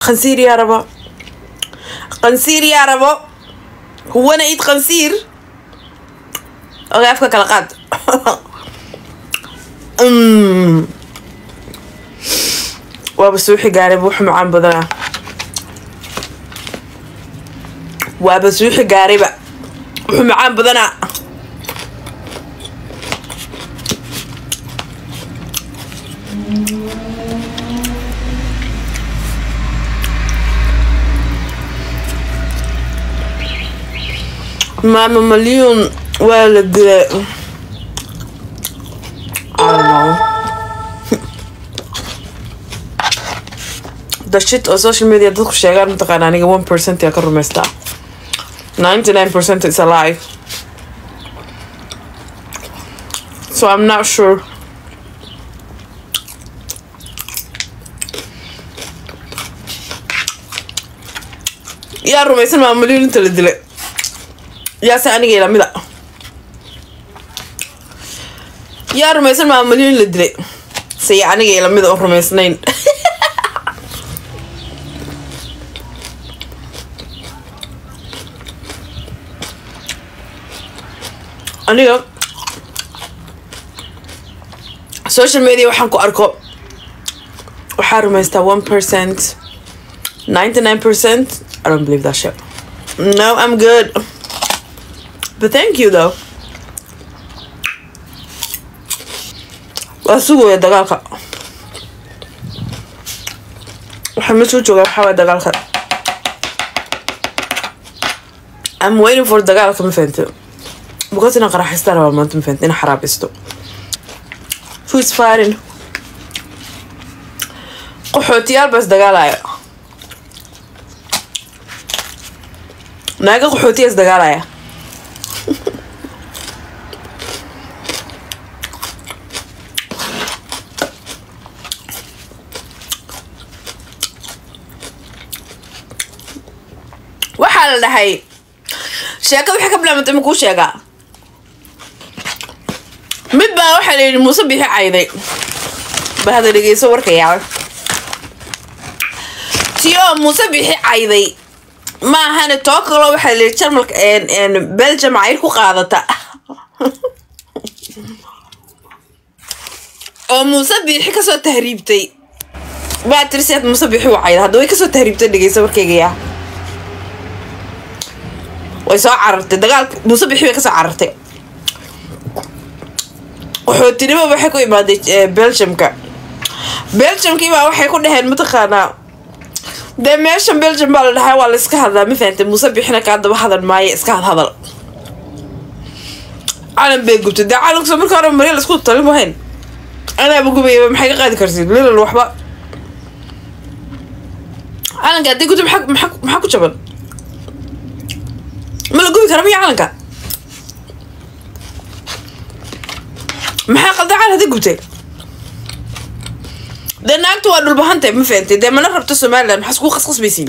khansiir yaa rabo khansiir yaa rabo huwana id khansiir oga afka kala qaad Mm. waaba suuxi gaariba wax macaan badanaa waaba suuxi gaariba wuxuu macaan badanaa maama malyuun waa la dilay I don't know. the shit oo social media dadku sheegaan mataqaana aniga one percent yaa ka rumaystaa ninety nine percent is alive so I'm not sure yaa rumaysan maamulyin inta la dilay yaase aniga ilamida yaa rumaysan maamulyin la dilay say aniga ilamida oo rumaysnayn aniga social media waxaan ku arko waxaa rumaystaa one percent ninety nine percent I don't believe that shit no I'm good but thank you though waa sugaya dagaalka waxaa meesha u joogaa waxaa waaya dagaalka I'm waiting for dagaalka ma fahante because inaan qaraxaystaan rabaa maanta ma fahante inaan xaraabisto who's firing qaxootiyaal baa isdagaalaya naaga qaxootiya isdagaalaya waxaa la dhahay sheeka waxay ka bilaabantay makuu sheegaa mid baa waxaa la yidhi muuse bixi cayday ba hada dhegeyso warka yaaba tiyo muuse bixi cayday ma ahane too kalo waxaa la yidhi jarmalka belgium cayr ku qaadata oo muuse biixi kasoo tahriibtay baa tirseed muuse biixi u cayda hadda way kasoo tahriibtay dhegeyso warkeyga yaa way soo carartay dagaalka muuse bixi bay kasoo carartay qaxootinimo waxay ku imaaday belgiumka belgiumkii baa waxay ku dhaheen mataqaanaa dee meeshan belgium baa la dhahaa waa la iska hadlaa ma fahantay muuse bixina kaa daba hadal maayo iska had hadal calan bay gubtay dee calankuso marka hore marya laisku talin wahayn anaaba gubayaba maxay ka qaadi kartid lilal waxba calanka haddii gubtay maxaa maxaa maxaa ku jaban ma la gubi kara miya calanka maxaa qalda calan haddii gubtay dee naagta waa dhulbahantay ma fahantay dee mana rabto somaliland maxaa isku qasqasbaysiin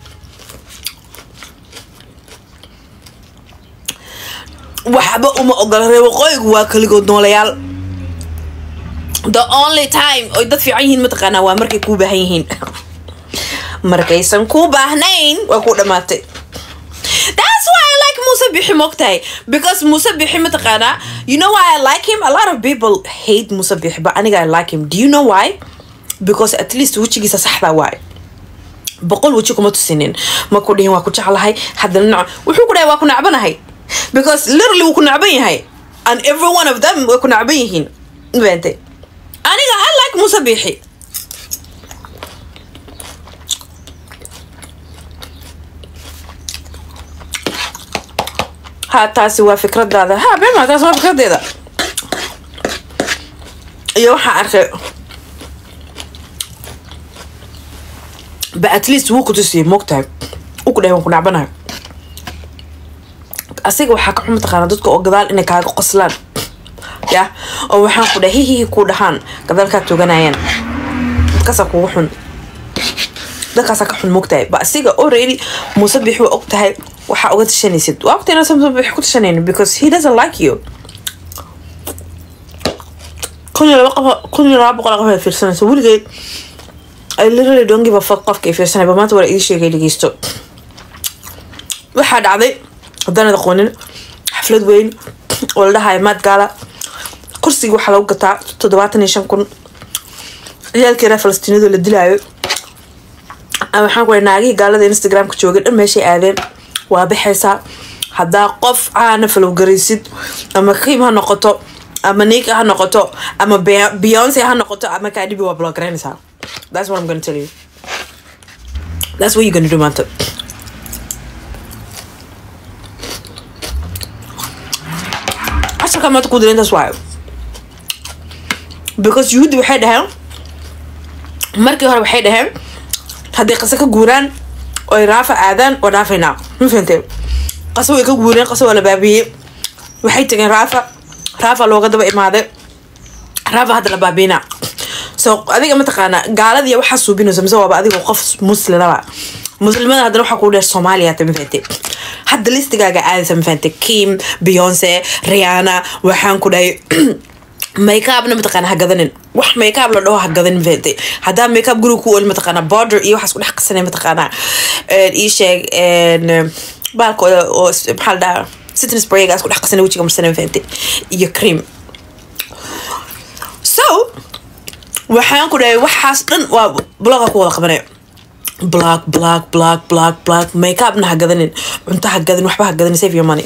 waxba uma ogola reer waqooyigu waa kaligood noolayaal the only time oy dad fiican yihiin mataqaanaa waa markay kuu baahan yihiin markaysan kuu baahnayn waa kuu dhamaatay that's why I like Musa Bixi mogtahay because Musa Bixi mataqaanaa you know why I like him a lot of people hate Musa Bixi but aniga I like him do you know why because at least wejigiisa saxda waay boqol weji kuma tusinin ma ku dhihin waa ku jeclahay haddana naco wuxuu ku dhahay waa ku nacbanahay because literally wuu ku nacban yahay and every one of them way ku nacban yihiin bente aniga I like Musa Bixi ha taasi waa fikradaada ha bema taasi waa fikradeeda iyo waxaan arkay ba at least wuu kutusiyay moogtahay u ku dhahay waan ku nacbanahay asiga waxaa ka xun mataqaana dadka oo gadaal inay kaaga qoslaan ya oo waxaan ku dhahay hihihi kuu dhahaan gadaal kaa tooganayaan dadkaasaa kugu xun dadkaasaa ka xun moogtahay ba asiga already muuse bixi waa og tahay waxaa uga tashanaysid waa ogtahay inaasan muuse bixi ku tashanaynin because he doesn't like you kun iyo laba qof kun iyo laba boqol qof aad fiirsanaysa weligeed I literally don't give a fuck qofka fiirsanay ba maanta waa idii sheegay dhegeysto waxaa dhacday haddaanad aqoonin xaflad weyn oo la dhahayo maad gaala kursiga waxaa lagu gataa toddobaatan iyo shan kun ciyaalkii reer falastiiniyadoo la dilaayo waxaan ku naagihii gaalada instagramka joogay dhan meeshay aadeen waa baxaysaa haddaa qof caana falowgaraysid ama kiim ha noqoto ama nika ha noqoto ama beyonce ha noqoto ama kaadhibi waa blogaraynaysaa that's what I'm gonna tell you that's what you're gonna do maanta casharka maanta ku dila intaas waayo because yuhuuddi waxay dhaheen markii hore waxay dhaheen hadday qase ka guuraan oy raafa aadaan waa dhaafaynaa ma fahantee qase way ka guureen qase waa la baabiyey waxay tageen raafa raafa looga daba imaaday raafa hadda la baabiinaa so adiga mataqaanaa gaaladiiy waxaa suubinayso mise waaba adiga qof muslimaba muslimada haddana waxaa kuu dheer soomaaliya hata ma fahantee hadda listigaaga aadaysa ma fahantee kim beyonce riana waxaan ku dhahay makeupna mataqaana ha gadanin wax makeup la dhaho ha gadanin fahantay haddaa makeup guriga ku oli mataqaana border iyo waxaas ku dhex qasanay mataqaana ii sheeg baalka oo maxaa la dhahaa sitting spraygaas ku dhex qasanay wejiga marsanay fahantay iyo cream so waxaan ku dhahay waxaas dhan waa bloga ku wada qabanay black black black black black makeupna ha gadanin cunto ha gadanin waxba ha gadanin save your money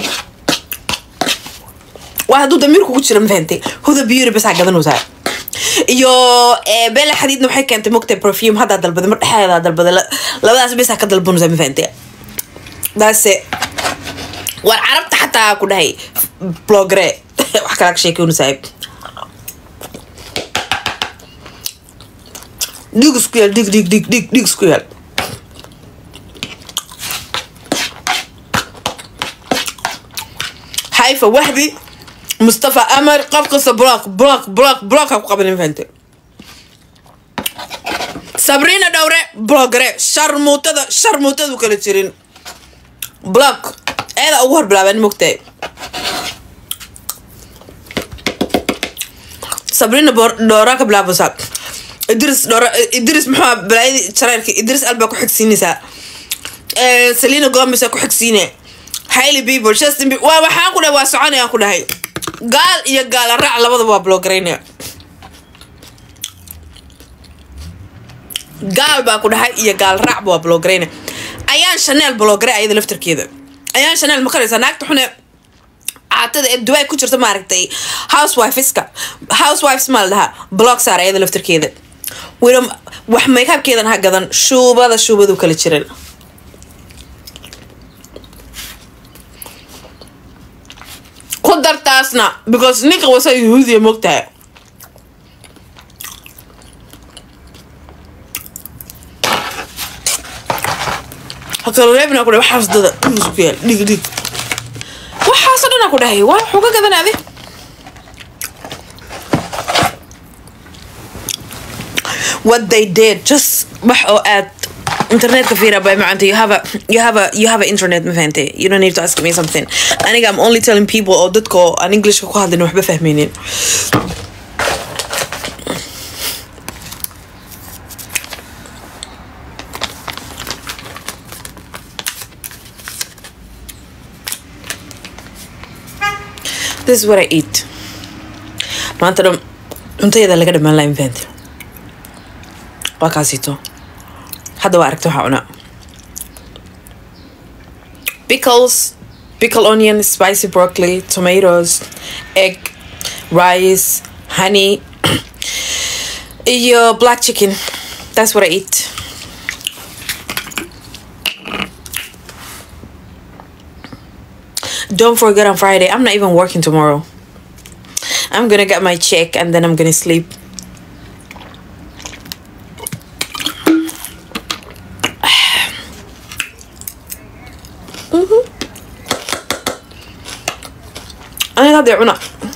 waa hadduu damiirku ku jira ma fahantay huda beauty bas ha gadanaysaa iyo bela xadiidna waxay keentay mogtay perfume haddaa dalbaday mar dhexdeedaa dalbaday labadaas bes ha ka dalbanaysaa ma fahantay daase war carabta xataa ku dhahay blogre wax kalaa ka sheekeynaysaa dhig isku yaal dhig dhig dhig dhig dhig isku yaal xayfa wahbi mustafa amar qof kasta block block block block ha ku qabanin fahante sabriina dhowre blogre sharmuutada sharmuutadu kala jirin block eeda ugu hor bilaabeen mogtahay sabriina dhooraa ka bilaabaysaa idris dhoora idris muxuu balaayadii jareerka idris albaa ku xigsiinaysaa selina gomes ku xigsiine hailey bieber justin bieber waa waxaan ku dhahay waa soconayaan ku dhahay gaal iyo gaala raac labadaba waa blogaraynaya gaal baa ku dhahay iyo gaal raacba waa blogaraynaya ayaan chanel blogare ayada laftarkeeda ayaan chanel ma qaraysaa naagta xune caatada ee dubai ku jirta maaragtay housewifeska housewives maa la dhahaa blog saar ayada laftarkeeda wira wax makeupkeedan ha gadan shuubada shuubadu kala jiran ku dartaasna because ninka wasa yahuudiya mogtahay hakaloreebina ku dhahay waxaas dada dhigisu ku yaal dhig dhig waxaasoo dhan ku dhahay waa wuxuu ka gadanaade what they did just wax oo aad internetka fiira bay macanta you have a you have a you have a internet ma fahantay you don't need to ask me something aniga I'm only telling people oo dadka oo aan englishka ku hadlin waxba fahmaynin this is what I eat maanta dhan cuntayada laga dhamaan laha infant waa kaasito hadda waa aragta waxaa cunaa pickles pickle onion spicy broccoli tomatoes egg rice honey iyo black chicken that's what I eat don't forget on Friday I'm not even working tomorrow I'm gonna get my check and then I'm gonna sleep aniga hadda cuna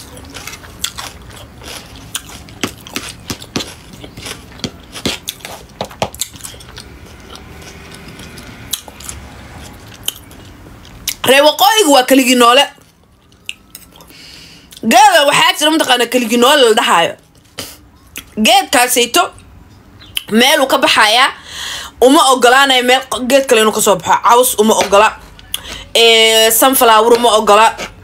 reewaqooyiga waa keligii noole geeda waxaa jira mataqaana keligii noole la dhahaayo geedkaasayto meeluu ka baxayaa uma ogolaanayo meel geed kale inuu kasoo baxo caws uma ogola Eh, sunflower uma ogola